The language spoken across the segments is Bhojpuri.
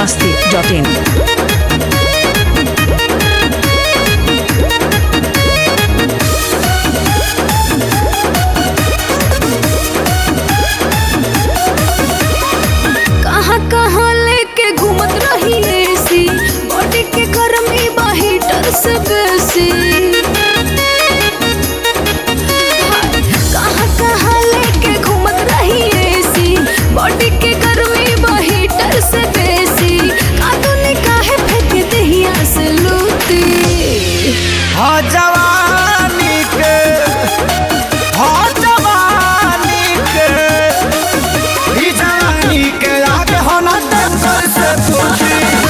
masti.in. कहाँ कहाँ लेके घूमत रही एसी बॉडी के गर्मी बा हीटर से बेसी कहाँ कहाँ लेके घूमत रही एसी बॉडी के गर्मी बा हीटर से बेसी कातूनी काहे फेंक दहिया से लूटी हाँ जवानी के हाँ जवानी के ई जवानी के आगे होना टेंशन से पूछी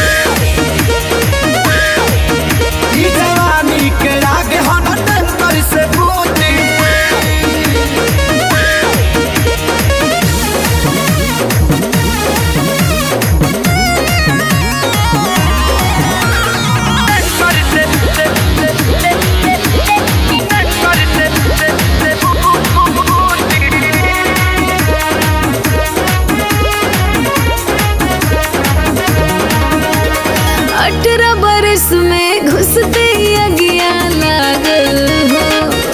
ई जवानी के आगे होना टेंशन से पूछी अठारह बरस में घुसते ही अगिया लागल हो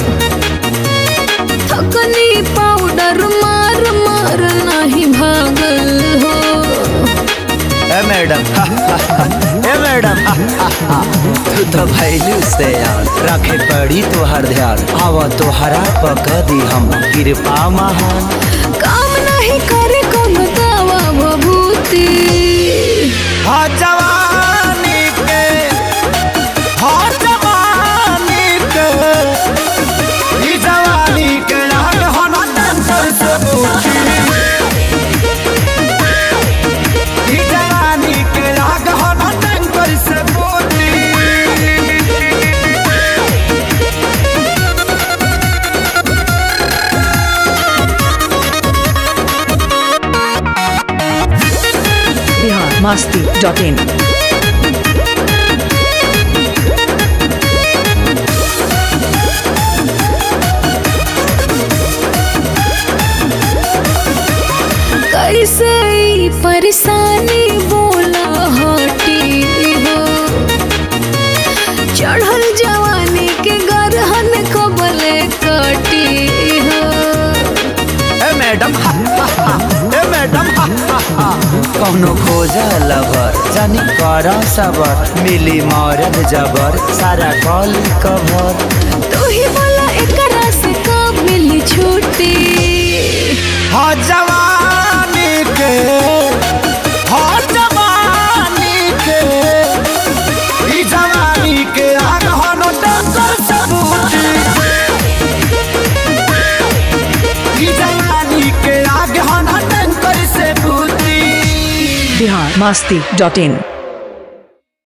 थकनी पाउडर मार मार नहीं भागल हो ए मैडम ए मैडम तू तो भैलू से यार रखे पड़ी तोहर ध्यान आवा तोहरा पका दी हम कृपा महान काम नहीं करे कौन दावा भभूति हाँ जवानी के हाँ जवानी के ई जवानी के आगे होना टेंशन से पूछी ई जवानी के आगे होना टेंशन से पूछी Bihar masti.in. कैसे ई परेशानी बोला हटी हो चढ़ल जवानी के गरहन कबले कटी हो ए मैडम ए मैडम कौनो खोजा लवर जानी करा सबर मिली मरद जबर सारा कॉल कवर तू ही बोला एकरा से कब मिली छुट्टी हाँ जवानी के हाँ जवानी के ई जवानी के आग हनो टेंशन से पूछी ई जवानी के आग हनो टेंशन से पूछी Bihar masti.in.